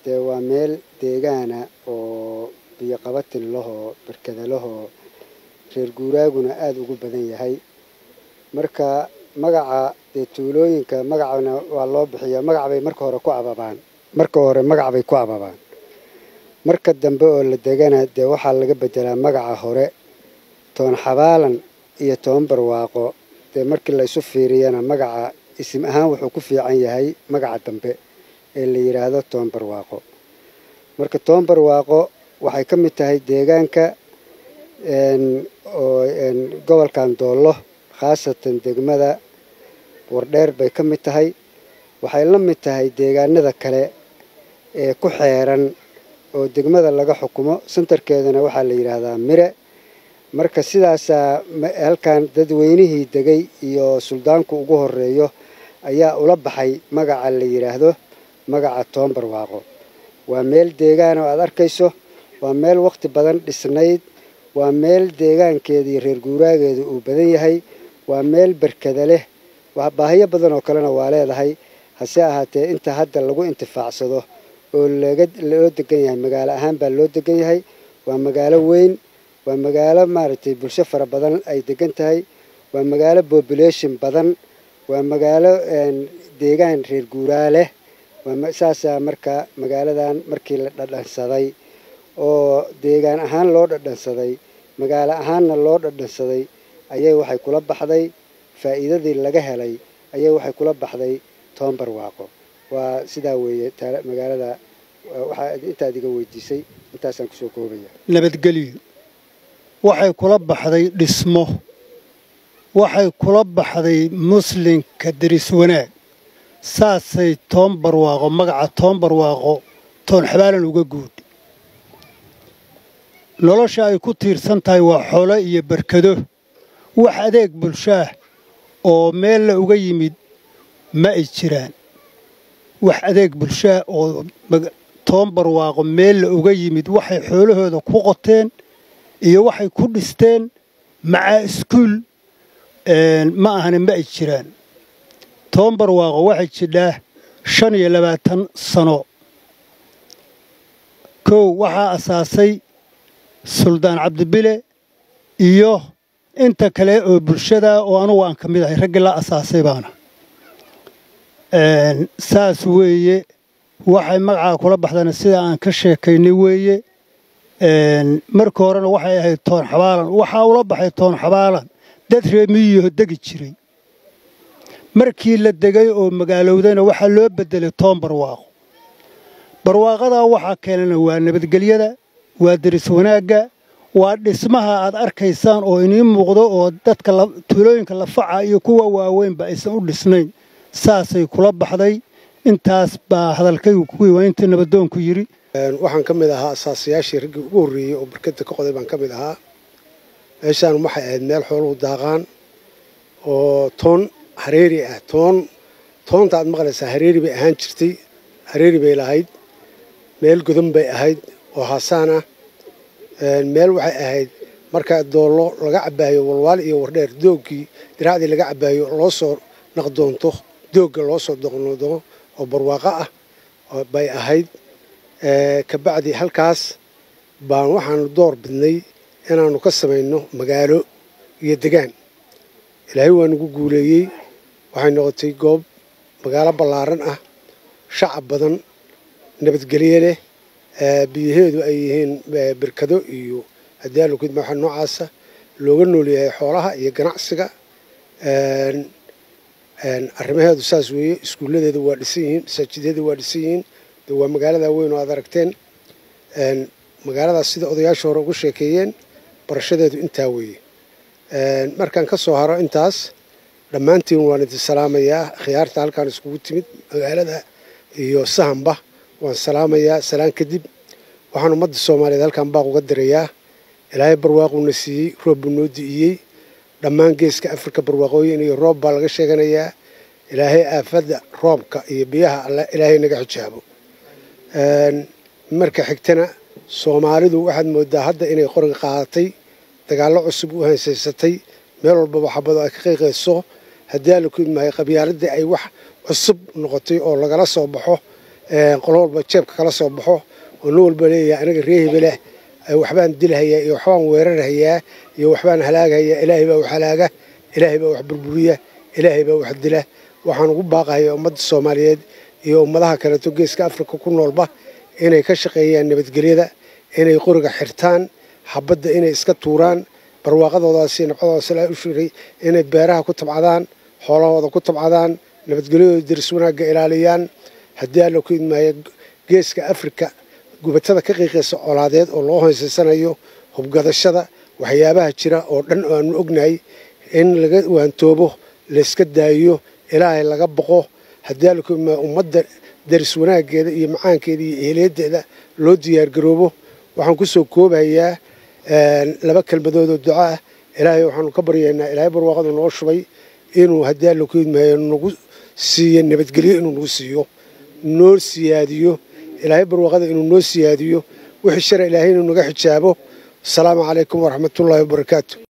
dee waa meel deegaana oo biyo qabatin lahoo barkada lahoo reer guuraaguna aada ugu badan yahay marka magaca dee tuulooyinka magacana waa loo bixiyaa magac bay marka hore ku ababaan marka hore magac bay ku ababaan marka dambe oo la degana dee waxaa laga bedelaa magaca hore toon xabaalan iyo toban barwaaqo dee markii la isu fiiriyana magaca isim ahaan wuxuu ku fiican yahay magaca dambe ee la yidhaahdo toban barwaaqo marka toban barwaaqo waxay ka mid tahay deegaanka oo gobolkan doollo khaasatan degmada wardheer bay ka mid tahay waxay la mid tahay deegaanada kale ee ku xeeran oo degmada laga xukumo sentarkeedana waxaa la yidhaahdaa mire marka sidaasaa halkan dadweynihii degay iyo suldaanku ugu horeeyo ayaa ula baxay magaca la yidhaahdo magaca toban barwaaqo waa meel deegaan oo aada arkayso waa meel wakhti badan dhisnayd waa meel deegaankeeda iyo reer guuraageedu uu badan yahay waa meel berkada leh baahiyo badan oo kalena waa leedahay hase ahaatee inta hadda lagu intifaacsado oo loo degan yahay magaalo ahaan baa loo degan yahay waa magaalo weyn waa magaalo maaragtay bulsho fara badan ay degan tahay waa magaalo population badan waa magaalo deegaan reer guuraa leh saasaa marka magaaladan markii la dhadhansaday oo deegaan ahaan loo dhadhansaday magaalo ahaanna loo dhadhansaday ayay waxay kula baxday faa'iidadii laga helay ayay waxay kula baxday toban barwaaqo waa sidaa weeye magaalada waxaa intaad iga weydiisay intaasaan kusoo koobaya nabadgelyo waxay kula baxday dhismo waxay kula baxday muslinka deris wanaag saasay toban barwaaqo magaca toban barwaaqo toon xabaalan uga guud nolosha ay ku tiirsan tahay waa xoolo iyo barkado wax adeeg bulshaah oo meel la uga yimid ma ay jiraan wax adeeg bulshaah oo toban barwaaqo meel la uga yimid waxay xoolahooda ku qoteen iyo waxay ku dhisteen macaa iskuul ma ahana ma ay jiraan toban barwaaqo waxay jidhaa shan iyo labaatan sano kow waxaa asaasay suldaan cabdibile iyo inta kale oo bulshada oo anugu aan ka mid ahay raggii la asaasay baana saas weeye waxay magacaa kula baxdana sida aan ka sheekaynay weeye marka horena waxay ahayd toon xabaalan waxaa ula baxay toon xabaalan dad reemiyiho degi jiray markii la degay oo magaalowdayna waxaa loo beddelay toon barwaaqo barwaaqadaa waxaa keenana waa nabadgelyada waa deris wanaagga waa dhismaha aad arkaysaan oo inii muuqdo oo dadka tuulooyinka lafaca iyo kuwa waaweynba aysan u dhisnayn saasay kula baxday intaas baa hadalkaygu kuwii waa intii nabadoonku yidhi waxaan ka mid ahaa asaasayaashii raggii ugu horreeyey oo barkada ka qoday baan ka mid ahaa meeshaan waxay ahayd meel xooluhu daaqaan oo toon hareeri ah toon toonta aad maqlaysaa hareeri bay ahaan jirtay hareeri bay lahayd meel godan bay ahayd oo haasaan ah meel waxay ahayd marka doollo laga cabaayo walwaal iyo wardheer doogkii diraacdii laga cabaayo loo soo naqdoonto doogga loo soo doqnoodo oo barwaaqo ah bay ahayd kabacdi halkaas baan waxaanu door bidnay inaannu ka samayno magaalo iyo degaan ilaahay waa nagu guuleeyey waxay noqotay goob magaalo ballaaran ah shacab badan nabadgelye leh biyaheedu ay yihiin birkado iyo adaalukid waxa noocaasa looga noolyahay xoolaha iyo ganacsiga arrimaheedu saas weeye iskuulladeeda waa dhisan yihiin masaajidyada waa dhisan yihiin de waa magaalada weyn oo aad aragteen magaaladaas sida odayaasha hore ugu sheekeeyeen barashadeedu intaa weeye markaan ka soo haro intaas dhammaantiin waan idin salaamayaa khiyaarta halkaan iskugu timid magaalada iyo sahanba waan salaamayaa salaan kadib waxaan ummadda soomaaliyeed halkaan baaq uga dirayaa ilaahay barwaaquuna siiyey roob buu noo di'iyey dhammaan geeska afrika barwaaqooyin iyo roob baa laga sheeganayaa ilaahay aafadda roobka iyo biyaha alle ilaahay naga xijaabo marka xigtana soomaalidu waxaad moodaa hadda inay qoriga qaadatay dagaallo cusub u hansaysatay meel walbaba xabado ay ka qayqayso haddii alla ku idmahay qabyaaladii ay wax cusub noqotay oo lagala soo baxo qolo walba jeebka kala soo baxo oo nin walba leeyahay aniga ree hebeleh waxbaan dilhayaa iyo waxbaan weerarhayaa iyo waxbaan halaaghayaa ilaahay baa wax halaaga ilaahay baa wax burburiya ilaahay baa wax dila waxaan ugu baaqahayaa ummadda soomaaliyeed iyo ummadaha kaleeto geeska afrika ku noolba inay ka shaqeeyaan nabadgelyada inay qoriga xirtaan xabadda inay iska tuuraan barwaaqadoodaasi nabcadoodaas ilaa u shiray inay beeraha ku tabcadaan xoolahooda ku tabcadaan nabadgelyadooda daris wanaagga ilaaliyaan haddii alla ku idmaayo geeska afrika gubatada ka qiiqaysa colaadeed oo loo hoysaysanayo hubgadashada waxyaabaha jira oo dhan oo aanu ognahay in laga waantoobo layska daayiyo ilaahay laga boqo haddii alla ku idmaayo ummadda daris wanaaggeeda iyo macaankeeda iyo ehelyadeeda loo diyaargaroobo waxaan ku soo koobayaa laba kelmadood oo duco ah ilaahay waxaanu ka baryaynaa ilaahay barwaaqadu noo shubay inuu haddii alla ku idmaayo nagu siiyo nabadgelyo inuu nagu siiyo noo siyaadiyo ilaahay barwaaqada inuu noo siyaadiyo wixii shara ilaahay inuu naga xijaabo asalaamu calaykum waraxmatullaahi wabarakaatu